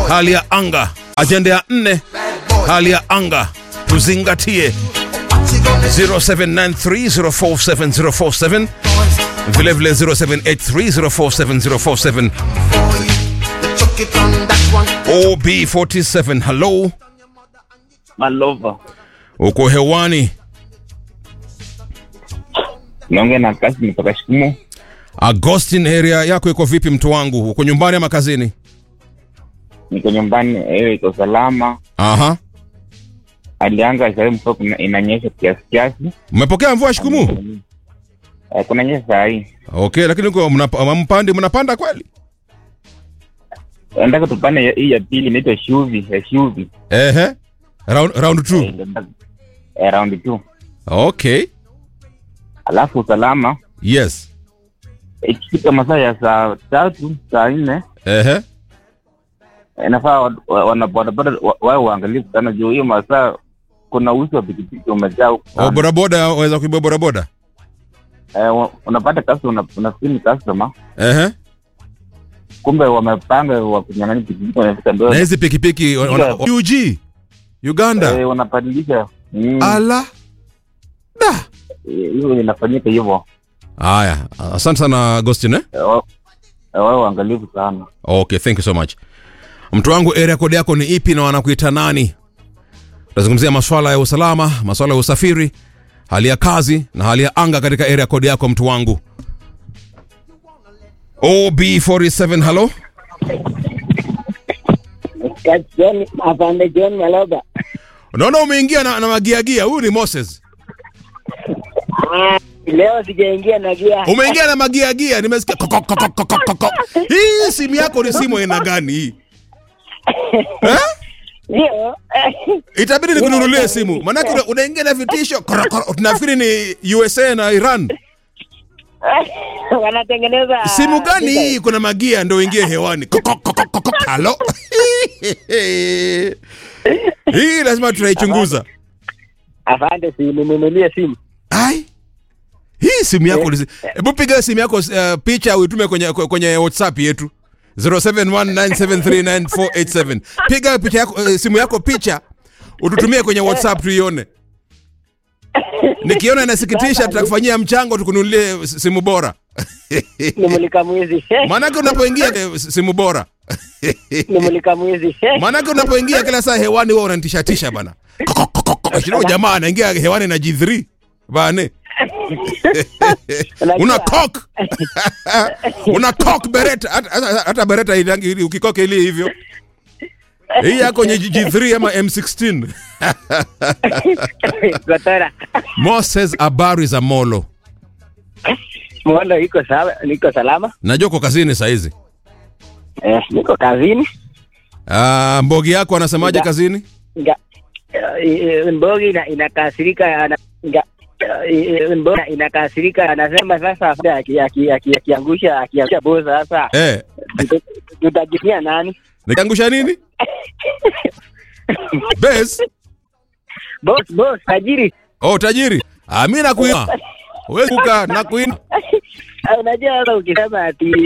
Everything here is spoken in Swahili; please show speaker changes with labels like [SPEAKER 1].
[SPEAKER 1] hali ya anga. Ajenda ya nne, hali ya anga tuzingatie 0793047047 vilevile 0783047047 OB47 hello
[SPEAKER 2] Malova.
[SPEAKER 1] uko hewani
[SPEAKER 2] Naongea na kasi kutoka Shikumu.
[SPEAKER 1] Agostin area yako iko vipi mtu wangu uko nyumbani ama kazini
[SPEAKER 2] Niko nyumbani, hiyo iko salama.
[SPEAKER 1] aha
[SPEAKER 2] Alianga sasa mvua kuna- inanyesha kiasi kiasi.
[SPEAKER 1] mmepokea mvua shikumu
[SPEAKER 2] Eh, kuna nyesha saa hii.
[SPEAKER 1] okay lakini uko mnap- mpandi mnapanda kweli
[SPEAKER 2] Nataka tupande ya- hii ya pili inaitwa Shuvi, ya Shuvi.
[SPEAKER 1] ehe round, round two
[SPEAKER 2] Eh, eh, round two.
[SPEAKER 1] okay
[SPEAKER 2] Alafu usalama
[SPEAKER 1] yes
[SPEAKER 2] ikifika masaa ya saa tatu saa nne
[SPEAKER 1] ehe
[SPEAKER 2] inafaa wa- wa- wanabodaboda wa- wawe waangalifu sana juu hiyo masaa kuna usi wa pikipiki umejaa huku
[SPEAKER 1] oh,
[SPEAKER 2] sana.
[SPEAKER 1] bodaboda waweza kuibia bodaboda
[SPEAKER 2] Eh, wa- unapata customer unafikiri ni customer
[SPEAKER 1] ehe
[SPEAKER 2] kumbe wamepanga wa kunyang'anya pikipiki wanafika mbele
[SPEAKER 1] na hizi pikipiki wana- wana-
[SPEAKER 2] Yeah.
[SPEAKER 1] UG Uganda
[SPEAKER 2] eh, wanabadilisha Mm,
[SPEAKER 1] ala da
[SPEAKER 2] eh, hiyo inafanyika hivyo
[SPEAKER 1] haya asante sana Agostin eh?
[SPEAKER 2] Eh, wa- eh, wawe waangalifu sana
[SPEAKER 1] okay thank you so much mtu wangu area code yako ni ipi na wanakuita nani tutazungumzia maswala ya usalama maswala ya usafiri hali ya kazi na hali ya anga katika area code yako mtu wangu ob47 halo
[SPEAKER 3] John, afande John Maloba.
[SPEAKER 1] unaona umeingia na, na magiagia huyu ni moses
[SPEAKER 3] Ah, leo sijaingia na gia.
[SPEAKER 1] umeingia na magiagia nimesikia koko, koko, koko, koko. hii simu yako ni simu aina gani hii eh?
[SPEAKER 3] Ndio.
[SPEAKER 1] itabidi nikununulie simu manake una- unaingia na vitisho koro, koro. tunafikiri ni usa na iran
[SPEAKER 3] Wanatengeneza
[SPEAKER 1] simu gani hii kuna magia ndo ingie hewani Koko, koko, koko, halo hii lazima tunaichunguza
[SPEAKER 3] Afande si ninunulie simu.
[SPEAKER 1] ai hii simu yako ni- hebu piga simu yako uh, picha uitume kwenye, kwenye whatsapp yetu 0719739487 piga picha yako, uh, simu yako picha ututumie kwenye whatsapp tuione nikiona inasikitisha tutakufanyia mchango tukununulie simu bora
[SPEAKER 3] Nimulika mwizi.
[SPEAKER 1] maanake unapoingia eh, simu bora
[SPEAKER 3] Nimulika mwizi.
[SPEAKER 1] maanake unapoingia kila saa hewani huwa unanitishatisha bana shino jamaa anaingia hewani na g3 bane una cock una cock bereta hata- hata hata bereta ilangi ili ukikoke ili hivyo hii yako nye g3 ama m16
[SPEAKER 3] Gotora.
[SPEAKER 1] moses habari za molo
[SPEAKER 3] Mwondo iko sawa, niko salama.
[SPEAKER 1] najua uko kazini saizi
[SPEAKER 3] Eh, niko kazini.
[SPEAKER 1] Ah, mbogi yako anasemaje
[SPEAKER 3] Nga-
[SPEAKER 1] kazini
[SPEAKER 3] Nga eh, eh, Mbogi ina, inakasirika ana nga eh, eh, Mbogi inakasirika anasema sasa afande aki- aki- aki- akiangusha akiangusha bosa sasa
[SPEAKER 1] eh,
[SPEAKER 3] tutajifia nani?
[SPEAKER 1] nikiangusha nini bes
[SPEAKER 3] Boss boss tajiri.
[SPEAKER 1] oh tajiri ah, mi nakuina wewe kuka nakuina
[SPEAKER 3] Unajua sasa ukisema ati